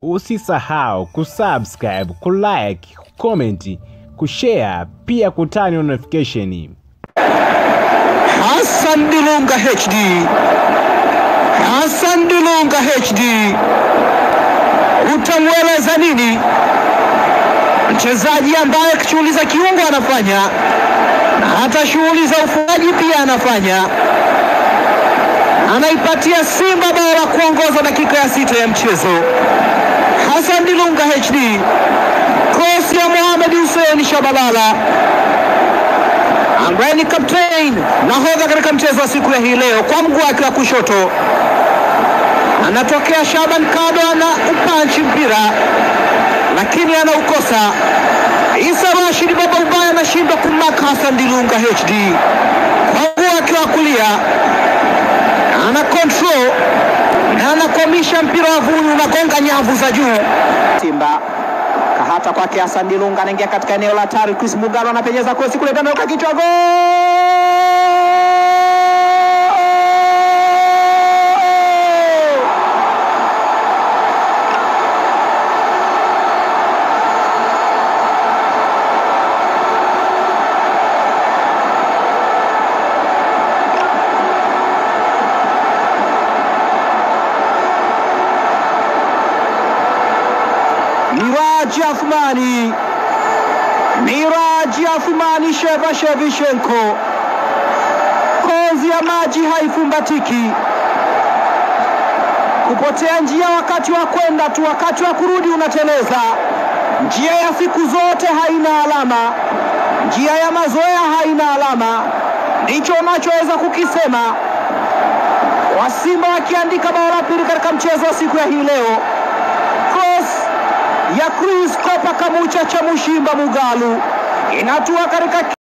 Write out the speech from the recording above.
Usisahau kusubscribe, kulike, kucomment, kushare pia kutani notification. Hassan Dilunga HD. Hassan Dilunga HD. Utamweleza nini mchezaji ambaye shughuli za kiungo anafanya na hata shughuli za ufungaji pia anafanya, anaipatia Simba bao la kuongoza dakika ya sita ya mchezo. Hassan Dilunga HD, cross ya Mohamed Hussein Shabalala ambaye ni captain nahodha katika mchezo wa siku ya hii leo, kwa mguu wake wa kushoto anatokea Shaban Kado, ana upanchi mpira lakini anaukosa. Isa Rashid baba ubaya anashindwa kumaka Hassan Dilunga HD kwa mguu wake wa kulia, ana control na anakwamisha mpira wa vuni, unagonga nyavu za juu. Simba kahata kwake Hassan Dilunga anaingia katika eneo la hatari. Chris Mugalo anapenyeza kosi kule ndani, kwa kichwa gol! Miraji Athmani, Miraji Athmani Shevashevishenko, kozi ya maji haifumbatiki, kupotea njia wakati wa kwenda tu, wakati wa kurudi unateleza. Njia ya siku zote haina alama, njia ya mazoea haina alama, ndicho unachoweza kukisema. Wasimba wakiandika bao la pili katika mchezo wa siku ya hii leo cross ya Chris Kopa Kamucha cha Mushimba Mugalu inatua katika